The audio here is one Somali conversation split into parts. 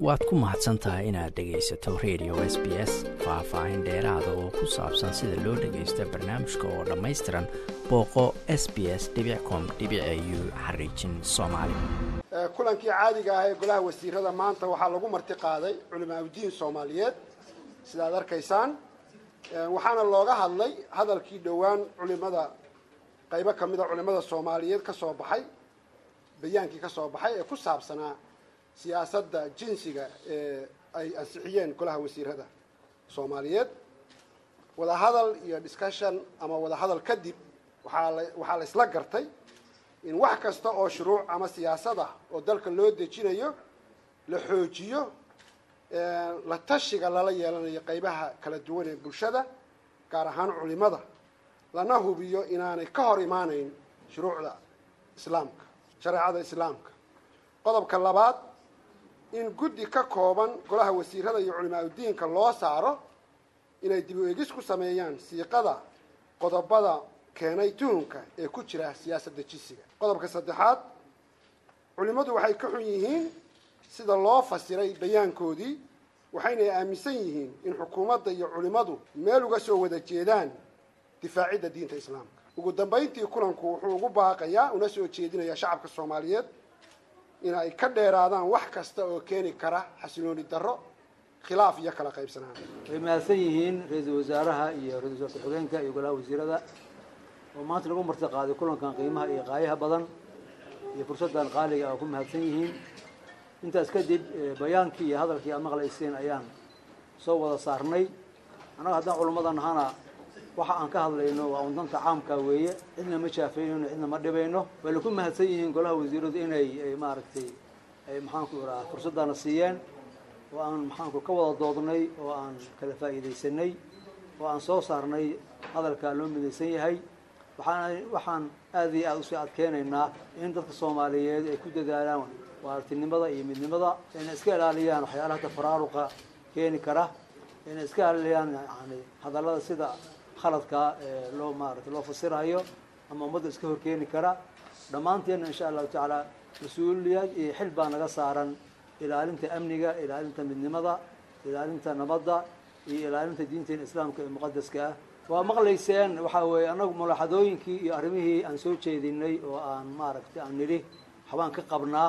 waad ku mahadsan tahay inaad dhegaysato radio s b s faah-faahin dheeraada oo ku saabsan sida loo dhagaysto barnaamijka oo dhammaystiran booqo s b s com u xariijin soomaali kulankii caadiga ah ee golaha wasiirada maanta waxaa lagu marti qaaday culimaauddiin soomaaliyeed sidaad arkaysaan waxaana looga hadlay hadalkii dhowaan culimada qaybo ka mida culimada soomaaliyeed ka soo baxay bayaankii ka soo baxay ee ku saabsanaa siyaasadda jinsiga ee ay ansixiyeen golaha wasiirada soomaaliyeed wadahadal iyo discussion ama wadahadal kadib waxaa la waxaa la isla gartay in wax kasta oo shuruuc ama siyaasad ah oo dalka loo dejinayo la xoojiyo la tashiga lala yeelanayo qaybaha kala duwan ee bulshada gaar ahaan culimada lana hubiyo inaanay ka hor imaanayn shuruucda islaamka shareecada islaamka qodobka labaad in guddi ka kooban golaha wasiirada iyo culimaa-udiinka loo saaro inay dib u egis ku sameeyaan siiqada qodobada keenay tuhunka ee ku jira siyaasadda jinsiga qodobka saddexaad culimmadu waxay ka xun yihiin sida loo fasiray bayaankoodii waxaynay aaminsan yihiin in xukuumadda iyo culimmadu meel uga soo wada jeedaan difaacidda diinta islaamka ugu dambayntii kulanku wuxuu ugu baaqayaa una soo jeedinayaa shacabka soomaaliyeed in ay ka dheeraadaan wax kasta oo keeni kara xasilooni darro khilaaf iyo kala qaybsanaan way mahadsan yihiin ra-iisul wasaaraha iyo ra-isul wasaarka xogeenka iyo golaha wasiirada oo maanta lagu marti qaaday kulankan qiimaha iyo qaayaha badan iyo fursaddan qaaliga ah oo ku mahadsan yihiin intaas kadib bayaankii iyo hadalkii aad maqlayseen ayaan soo wada saarnay annaga haddaan culummada nahana waxa aan ka hadlayno waa un danta caamka weeye cidna ma jaafeynayno cidna ma dhibayno way laku mahadsan yihiin golaha wasiiradu inay maaragtay maxaanku iraa fursaddaana siiyeen oo aan maxaanku ka wada doodnay oo aan kala faa'iidaysanay oo aan soo saarnay hadalkaa loo midaysan yahay waxaan waxaan aada iyo aada usii adkeynaynaa in dadka soomaaliyeed ay ku dadaalaan waartinimada iyo midnimada inay iska ilaaliyaan waxyaalaha tafaraaruqa keeni kara inay iska ilaaliyaan yani hadallada sida khaladka ee loo maarata loo fasirayo ama ummadda iska horkeeni kara dhammaanteenna insha allahu tacaala mas-uuliyad iyo xil baa naga saaran ilaalinta amniga ilaalinta midnimada ilaalinta nabadda iyo ilaalinta diinteena islaamka ee muqadaska ah waa maqlayseen waxaa weeye annagu mulaaxadooyinkii iyo arrimihii aan soo jeedinay oo aan maaragtay aan nidhi waxbaan ka qabnaa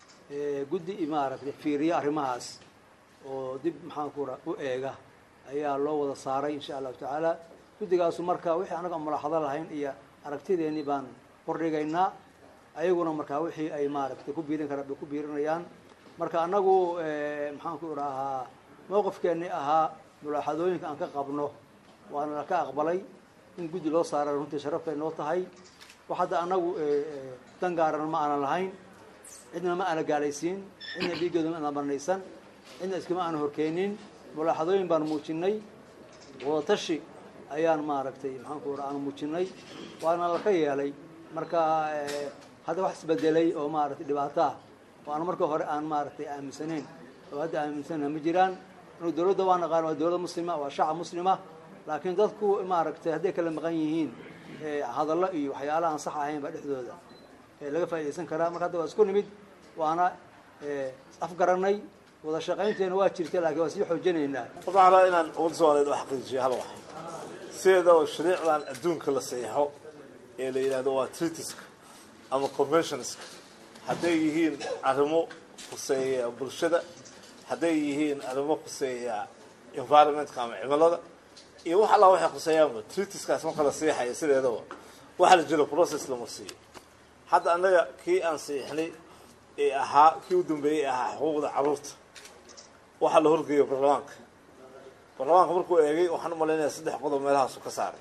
guddi maaragtay fiiriya arrimahaas oo dib maxaanku ra u eega ayaa loo wada saaray insha allahu tacaala guddigaasu marka wixii annaga aan mulaaxado lahayn iyo aragtideennii baan hordhigaynaa ayaguna markaa wixii ay maaragtay ku biirin karaan bay ku biirinayaan marka annagu maxaanku idhaahaa mowqifkeennii ahaa mulaaxadooyinka aan ka qabno waana la ka aqbalay in guddi loo saara runtii sharafay noo tahay wax hadda annagu dan gaaran ma aanan lahayn cidna ma aana gaalaysiin cidna dhiiggeedu ma aana marnaysan cidna iskama aana horkeenin mulaaxadooyin baan muujinay wadatashi ayaan maaragtay maxaanku ira aan muujinay waana laka yeelay marka hadda wax isbedelay oo maaragtay dhibaato ah oo aan marka hore aan maaragtay aaminsanayn oo hadda aaminsana ma jiraan anu dawladda waa naqaan waa dawlad muslima waa shacab muslima laakiin dadku maaragtay hadday kala maqan yihiin hadallo iyo waxyaalaha aan sax ahayn baa dhexdooda laga faa'idaysan karaa marka hadda waa isku nimid waana afgaranay wada shaqaynteena waa jirta laakiin waa sii xoojinaynaa horta waxaan rabaa inaan ummadda soomaaliyeed u xaqiijiyo hal wax sideeda oo shariicdan adduunka la saxiixo ee la yidhahdo waa treatiska ama conventionska hadday yihiin arrimo khuseeya bulshada hadday yihiin arrimo khuseeya environmentka ama cimilada iyo wax allaa waxay khuseeyaanba treatiskaas marka la siixayo sideedaba waxaa la jiro process lama siiyo hadda annaga kii aan siixnay ee ahaa kii u dambeeyey ee ahaa xuquuqda carruurta waxaa la horgeeyo baarlamaanka baarlamaanka markuu eegay waxaan u malaynayaa saddex qodob meelahaasu ka saaray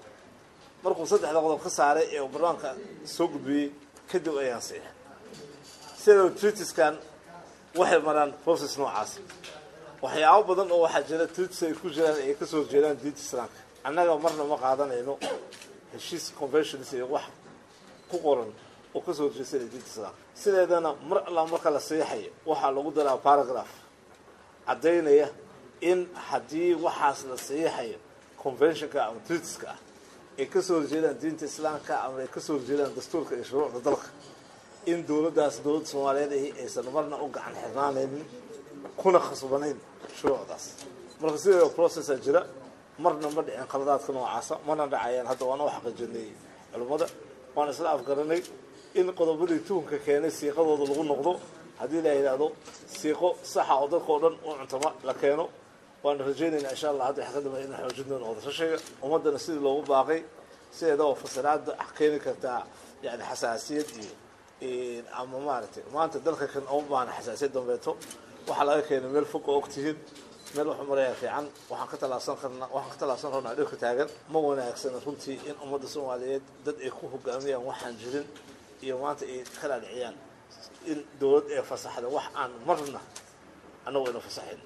markuu saddexda qodob ka saaray ee baarlamaanka soo gudbiyey kadib ayaan siixay sideedaba treatiskan waxay maraan process noocaas waxyaabo badan oo waxaa jira treatis ay ku jiraan ay kasoo horjeedaan diinta islaamka annaga marna ma qaadanayno heshiis conventions iyo wax ku qoran oo kasoo horjeesanaya diinta islaamka sideedana mar allaa marka la siixayo waxaa lagu daraa paragraph caddaynaya in haddii waxaas la siixayo conventionka ama treatiska ah ay kasoo horjeedaan diinta islaamka ama ay kasoo horjeedaan dastuurka iyo shuruucda dalka in dawladdaas dawladda soomaaliyeed ahi aysan marna u gacan xirnaanaynin kuna khasbanayn shuruucdaas marka sidoo processa jira marna ma dhicin khaladaadka noocaasa mana dhacayaan hadda waana u xaqiijinay culimmada waan isla afgaranay in qodobadii tuhunka keenay siiqadooda lagu noqdo haddii la yidhaahdo siiqo saxa oo dadka oo dhan u cuntama la keeno waana rajaynaynaa insha allah hadda waxa ka dambeeya inaan xoojin doono wadashashiga ummaddana sidii loogu baaqay sideeda oo fasiraada keeni kartaa yani xasaasiyad iyo ama maaragtay maanta dalka kan uma baahna xasaasiyad dambeeto waxaa laga keenay meel fog oo ogtihiin meel wuxuu marayaa fiican waxaan ka tallaabsan karnaa waxaan ka tallaabsan rabnaa dhirka taagan ma wanaagsana runtii in ummadda soomaaliyeed dad ay ku hogaamiyaan waxaan jirin iyo maanta ay ka dhaadhiciyaan in dowlad ee fasaxda wax aan marna annagu ayna fasaxayn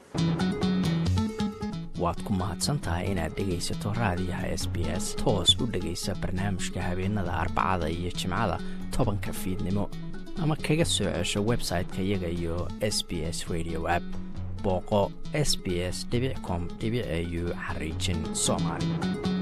waad ku mahadsantahay inaad dhegaysato raadiyaha s b s toos u dhegaysa barnaamijka habeenada arbacada iyo jimcada tobanka fiidnimo ama kaga soo cesho website-ka iyaga iyo s b s radio app booqo s b s com au xariijin soomaali